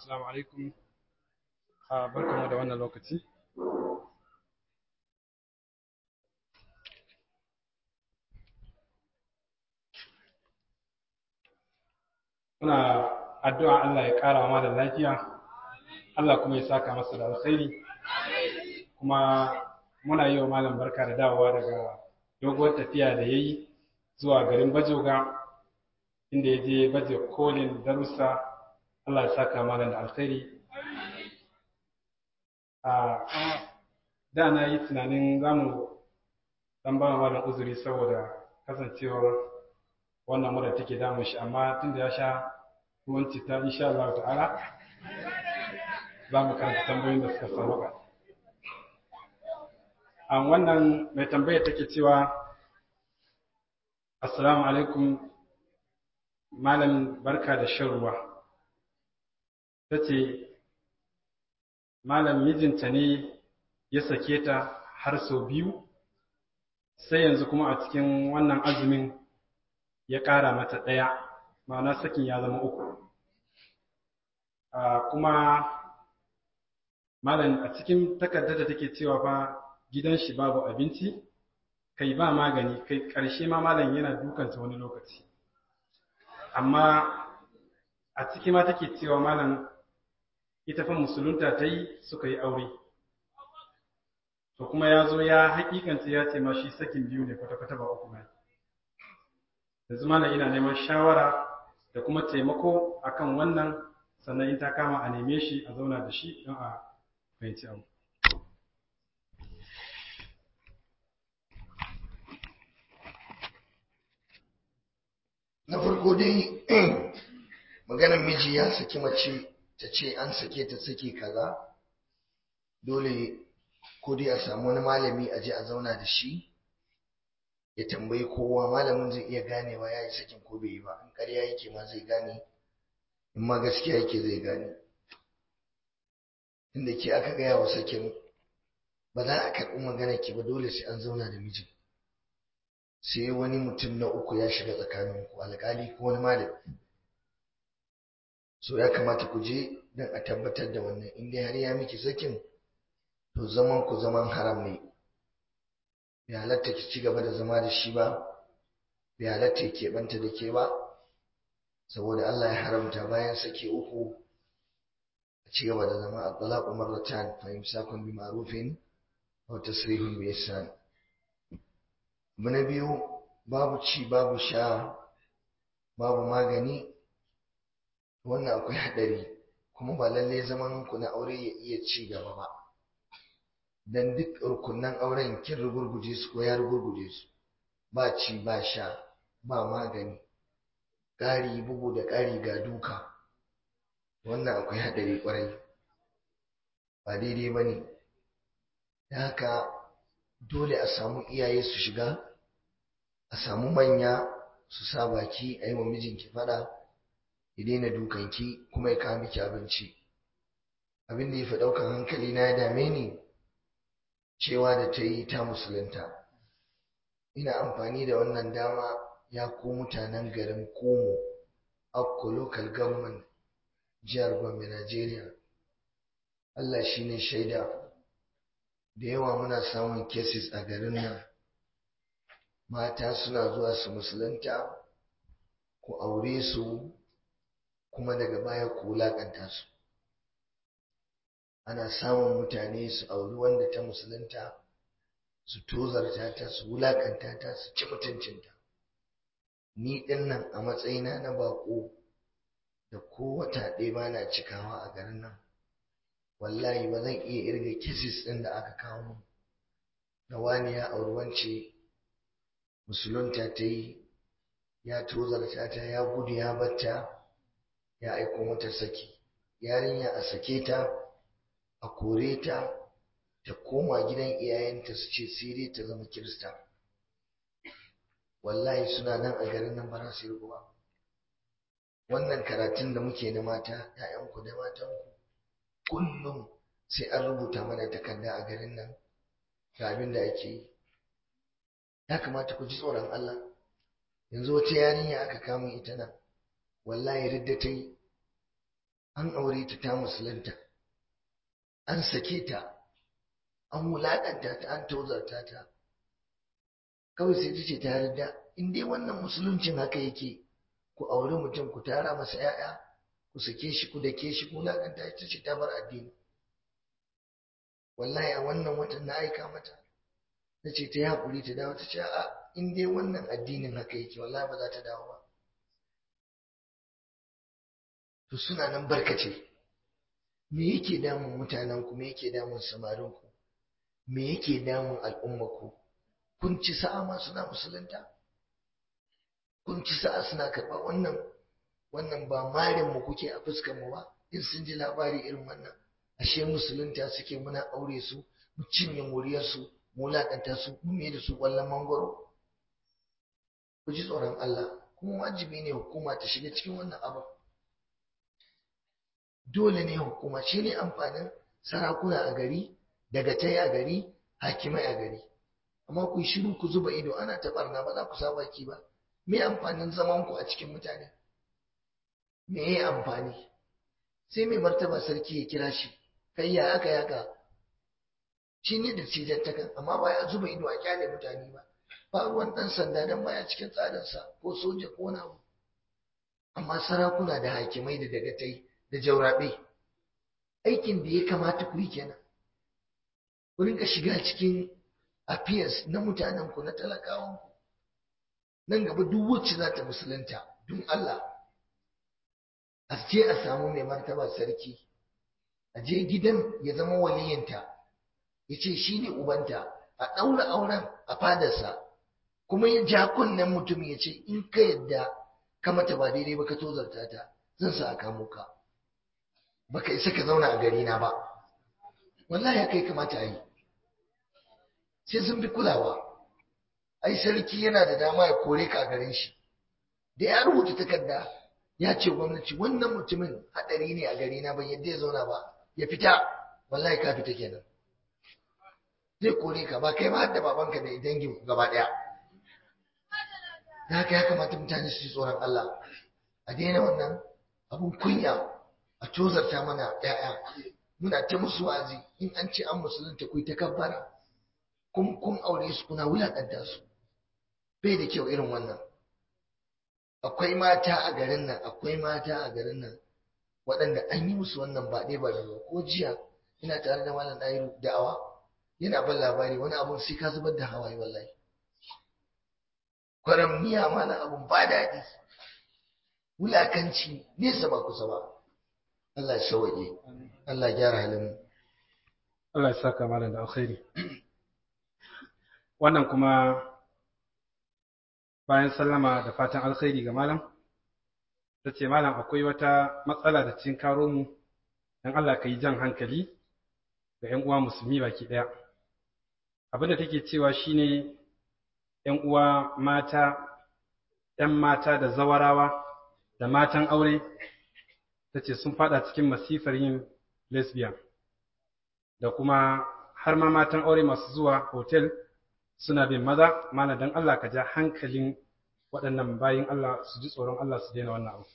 assalamu alaikum barkamu da wannan lokaci muna addu'a Allah ya ƙara wa da lafiya Allah kuma ya saka masa da alkhairi kuma muna yi wa malam barka da dawowa daga doguwar tafiya da ya yi zuwa garin bajoga inda ya je baje kolin darussa Allah ya saka malam da alkhairi a da na yi tunanin zamu dan ba malam uzuri saboda kasancewar wannan mura take damun shi amma tunda ya sha ruwan citta insha Allah ta'ala za mu karanta tambayoyin da suka sauka a wannan mai tambaya take cewa assalamu alaikum malam barka da shan ruwa ta ce malam mijinta ne ya sake ta har sau biyu sai yanzu kuma a cikin wannan azumin ya ƙara mata ɗaya ma'ana sakin ya zama uku kuma malam a cikin takardar da take cewa fa gidan shi babu abinci kai ba magani kai ƙarshe ma malam yana dukanta wani lokaci amma a ciki ma take cewa malam ita fa musulunta ta yi suka yi aure to kuma ya zo ya hakikanta ya ce ma shi sakin biyu ne kwata-kwata ba uku mai yanzu malam ina neman shawara da kuma taimako akan wannan sannan in ta kama a neme shi a zauna da shi don a fahimci abu na farko dai maganar miji ya saki mace ta ce an sake ta sake kaza dole ko dai a samu wani malami a je a zauna da shi ya tambayi kowa malamin zai iya ganewa ya yi sakin ko bai yi ba in ƙarya yake ma zai gane in ma gaskiya yake zai gane inda ke aka gaya wa sakin ba za a karɓi magana ki ba dole sai an zauna da mijin sai wani mutum na uku ya shiga tsakaninku alƙali ko wani malami so ya kamata ku je don a tabbatar da wannan in dai har ya miki sakin to zaman ku zaman haram ne bai halatta ki ci gaba da zama da shi ba bai halatta ya keɓanta da ke ba saboda Allah ya haramta bayan sake uku a ci gaba da zama a talaqu marratan fa imsakun bi ma'rufin aw tasrihun bi ihsan abu na biyu babu ci babu sha babu magani wannan akwai haɗari kuma ba lalle zaman ku na aure ya iya ci gaba ba dan duk rukunan auren kin rugurguje su ko ya rugurguje su ba ci ba sha ba magani ƙari bugu da ƙari ga duka wannan akwai haɗari ƙwarai ba daidai ba ne da haka dole a samu iyaye su shiga a samu manya su sa baki a yi wa mijinki faɗa ya daina dukanki kuma ya kawo miki abinci abin da ya fi ɗaukan hankali na ya dame ni cewa da ta yi ta musulunta ina amfani da wannan dama ya ku mutanen garin komo akko local government jihar gombe nigeria allah shine shaida da yawa muna samun cases a garin nan mata suna zuwa su musulunta ku aure su kuma daga baya ku wulaƙanta su ana samun mutane su auri wanda ta musulunta su tozarta ta su wulaƙanta ta su ci mutuncinta ni ɗin nan a matsayina na baƙo da ko wata ɗaya ba na cikawa a garin nan wallahi ba zan iya irga kisis ɗin da aka kawo min da wani ya auri wance musulunta ta yi ya tozarta ta ya gudu ya batta ya aiko mata saki yarinya a sake ta a kore ta ta koma gidan iyayenta su ce sai dai ta zama kirista wallahi suna nan a garin nan ba su yi ba wannan karatun da muke na mata ‘ya'yanku da matanku kullum sai an rubuta mana takarda a garin nan ga abin da ake yi ya kamata ku ji tsoron Allah yanzu wata yarinya aka kama ita nan wallahi ridda ta yi an aure ta ta musulunta an sake ta an wulaƙanta ta an tozarta ta kawai sai ta ce ta yarda in dai wannan musuluncin haka yake ku auri mutum ku tara masa 'ya'ya ku sake shi ku dake shi ku wulaƙanta ita ce ta bar addini wallahi a wannan watan na aika mata na ce ta yi haƙuri ta dawo ta ce a in dai wannan addinin haka yake wallahi ba za ta dawo ba to suna nan barkace me yake damun mutanenku me yake damun samarinku me yake damun al'ummaku kun ci sa'a ma suna musulunta kun ci sa'a suna karɓa wannan wannan ba marin mu kuke a fuskar mu ba in sun ji labari irin wannan ashe musulunta suke muna aure su mu cinye muriyar su mu lakanta su mu me da su kwallon mangoro ku ji tsoron Allah kuma wajibi ne hukuma ta shiga cikin wannan abu dole ne hukuma shi ne amfanin sarakuna a gari dagatai a gari hakimai a gari amma ku shiru ku zuba ido ana ta barna ba za ku sa baki ba me amfanin zaman ku a cikin mutane me yi amfani sai mai martaba sarki ya kira shi kai ya aka yaka shi ne da cijantakan amma ba ya zuba ido a kyale mutane ba ba ruwan dan sanda dan baya cikin tsarinsa ko soja ko na amma sarakuna da hakimai da dagatai da jaurabe aikin da ya kamata ku yi kenan ku rinka shiga cikin affairs na mutanen ku na talakawan ku nan gaba duk wacce za ta musulunta don Allah a je a samu mai martaba sarki a je gidan ya zama waliyinta ya ce shi ne ubanta a ɗaura auren a fadarsa kuma ya ja kunnen mutum ya ce in ka yadda ka mata ba daidai ba ka tozarta ta zan sa a kamo ka baka isa ka zauna a gari na ba wallahi haka ya kamata a yi sai sun fi kulawa ai sarki yana da dama ya kore ka a garin shi da ya rubuta takarda ya ce gwamnati wannan mutumin hadari ne a gari na ban yadda ya zauna ba ya fita wallahi ka fita kenan zai kore ka ba kai ma har da babanka da dangin ku gaba daya da haka ya kamata mutane su ji tsoron Allah a daina wannan abun kunya a tozarta mana ‘ya'ya muna ta musu wazi in an ce an musulunta ku ta kabbara kun kun aure su kuna wulaƙanta su bai da kyau irin wannan akwai mata a garin nan akwai mata a garin nan waɗanda an yi musu wannan ba ɗaya ba da ba ko jiya ina tare da malam ɗayiru da'awa yana ban labari wani abun sai ka zubar da hawaye wallahi kwaram miya mana abun ba daɗi wulakanci nesa ba kusa ba Allah ya sauke Allah ya gyara halin Allah ya saka malam da alkhairi wannan kuma bayan sallama da fatan alkhairi ga malam ta ce malam akwai wata matsala da cin karo mu dan Allah ka yi jan hankali ga 'yan uwa musulmi baki ɗaya abin da take cewa shine 'yan uwa mata 'yan mata da zawarawa da matan aure ta ce sun fada cikin masifar yin lesbian da kuma har ma matan aure masu zuwa hotel suna bin maza mana don Allah ka ja hankalin waɗannan bayin Allah su ji tsoron Allah su daina wannan abu.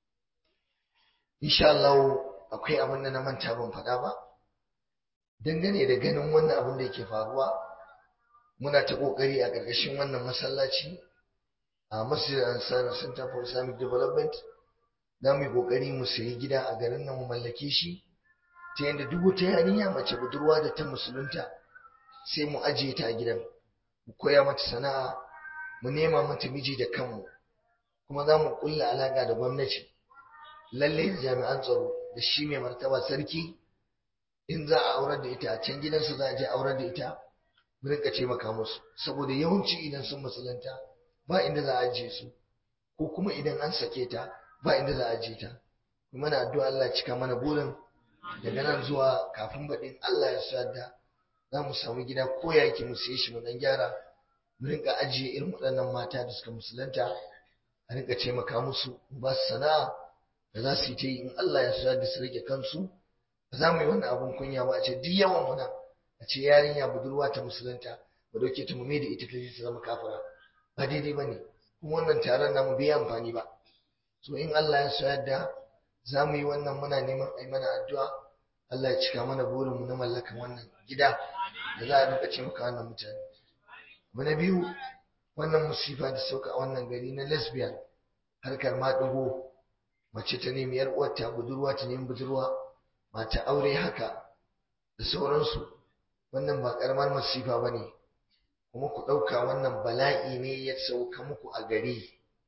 insha Allah akwai abin da na manta ban faɗa ba dangane da ganin wannan abin da yake faruwa muna ta ƙoƙari a ƙarƙashin wannan masallaci a Masjid Ansar Center for Islamic Development za mu yi ƙoƙari mu sayi gida a garin nan mu mallake shi ta yadda duk wata yarinya mace budurwa da ta musulunta sai mu ajiye ta a gidan mu koya mata sana'a mu nema mata miji da kanmu kuma za mu ƙulla alaƙa da gwamnati lallai jami'an tsaro da shi mai martaba sarki in za a aurar da ita a can gidansu za a je aurar da ita mu rinka taimaka musu saboda yawanci idan sun musulunta ba inda za a ajiye su ko kuma idan an sake ta ba inda za a ajiye ta kuma na addu'a Allah cika mana burin daga nan zuwa kafin baɗin Allah ya sa da za mu samu gida ko yake mu siye shi mu dan gyara mu rinka ajiye irin waɗannan mata da suka musulunta a rinka taimaka musu ba su sana'a da za su yi ta yi in Allah ya sa da su rage kansu ba za mu yi wannan abun kunya ba a ce duk yawan mu nan a ce yarinya budurwa ta musulunta ba dauke ta mu da ita ta ta zama kafira ba daidai ba ne kuma wannan taron namu bai amfani ba so in Allah ya sa yadda za mu yi wannan muna neman a yi mana addu'a Allah ya cika mana burinmu na mallakan wannan gida da za a rinka ce maka wannan mutane abu na biyu wannan musifa da sauka a wannan gari na lesbian harkar maɗigo mace ta nemi yar uwarta budurwa ta nemi budurwa mata aure haka da sauransu wannan ba karamar masifa ba ne kuma ku ɗauka wannan bala'i ne ya sauka muku a gari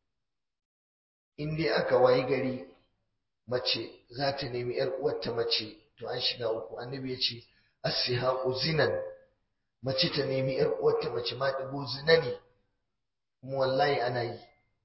in dai aka wayi gari mace za ta nemi yar uwarta mace to an shiga uku annabi ya ce as-sihaqu zinan mace ta nemi yar uwarta mace ma dubu zina ne kuma wallahi ana yi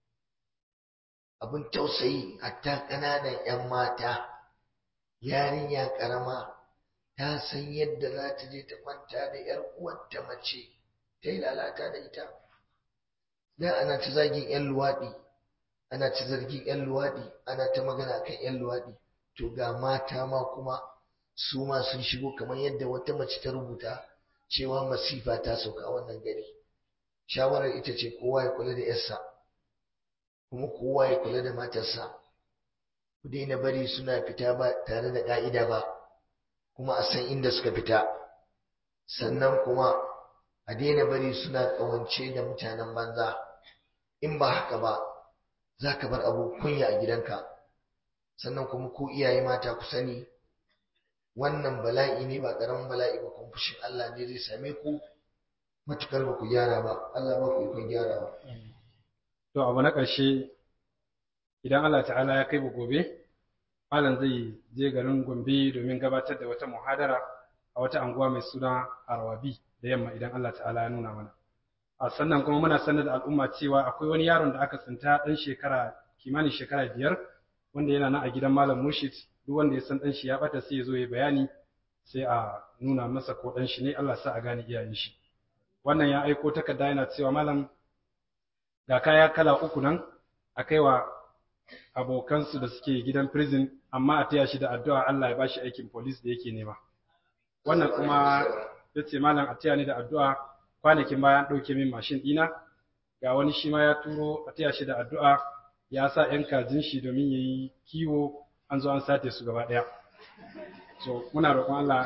abin tausayi hatta ƙananan 'yan mata yarinya ƙarama ta san yadda za ta je ta kwanta da 'yar uwarta mace ta yi lalata da ita da ana ta zagin 'yan luwaɗi ana ta zargin 'yan luwaɗi ana ta magana kan 'yan luwaɗi to ga mata ma kuma su ma sun shigo kamar yadda wata mace ta rubuta cewa masifa ta sauka a wannan gari shawarar ita ce kowa ya kula da 'yarsa kuma kowa ya kula da matarsa ku daina bari suna fita ba tare da ƙa'ida ba kuma a san inda suka fita sannan kuma a daina bari suna ƙawance da mutanen banza in ba haka ba za ka bar abu kunya a gidanka sannan kuma ku iyaye mata ku sani wannan bala'i ne ba ƙaramin bala'i ba kuma fushin Allah ne zai same ku matukar ba ku gyara ba Allah ba ku ikon gyarawa to abu na ƙarshe idan Allah ta'ala ya kai mu gobe malam zai je garin Gombe domin gabatar da wata muhadara a wata anguwa mai suna Arwabi da yamma idan Allah ta'ala ya nuna mana a sannan kuma muna sanar da al'umma cewa akwai wani yaron da aka tsinta dan shekara kimanin shekara biyar wanda yana nan a gidan malam Murshid duk wanda ya san dan shi ya bata sai ya zo ya bayani sai a nuna masa ko dan shi ne Allah sa a gane iyayen shi wannan ya aiko takarda yana cewa malam ga kaya kala uku nan a kaiwa abokansu da suke gidan prison amma a taya shi da addu'a Allah ya bashi aikin police da yake nema wannan kuma ya ce malam a taya ni da addu'a kwanakin bayan ɗauke min mashin ɗina ga wani shi ma ya turo a taya shi da addu'a ya sa ‘yan kajin shi domin ya yi kiwo an zo an sate su gaba ɗaya so muna roƙon Allah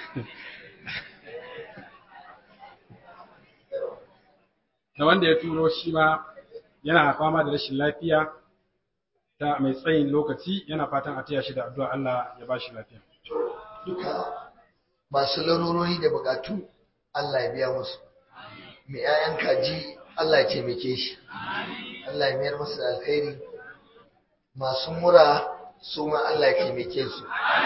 da wanda ya turo shi ma yana fama da rashin lafiya ta mai tsayin lokaci yana fatan a taya shi da addu'a Allah ya ba shi lafiya. duka masu larurori da bukatu Allah ya biya musu mai 'ya'yan kaji Allah ya taimake shi Allah ya mayar masa da alkhairi masu mura su ma Allah ya taimake su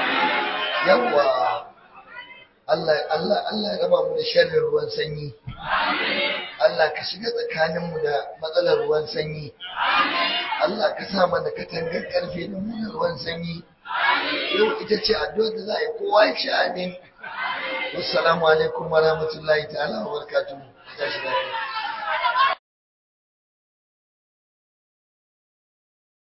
yawwa Allah Allah Allah ya raba mu da sharrin ruwan sanyi Allah ka shiga tsakaninmu da matsalar ruwan sanyi Allah ka sa mana katangar karfe da mu da ruwan sanyi yau ita ce addu'ar da za a yi kowa ya ci amin wassalamu alaikum wa rahmatullahi ta'ala wa barakatuhu tashi lafiya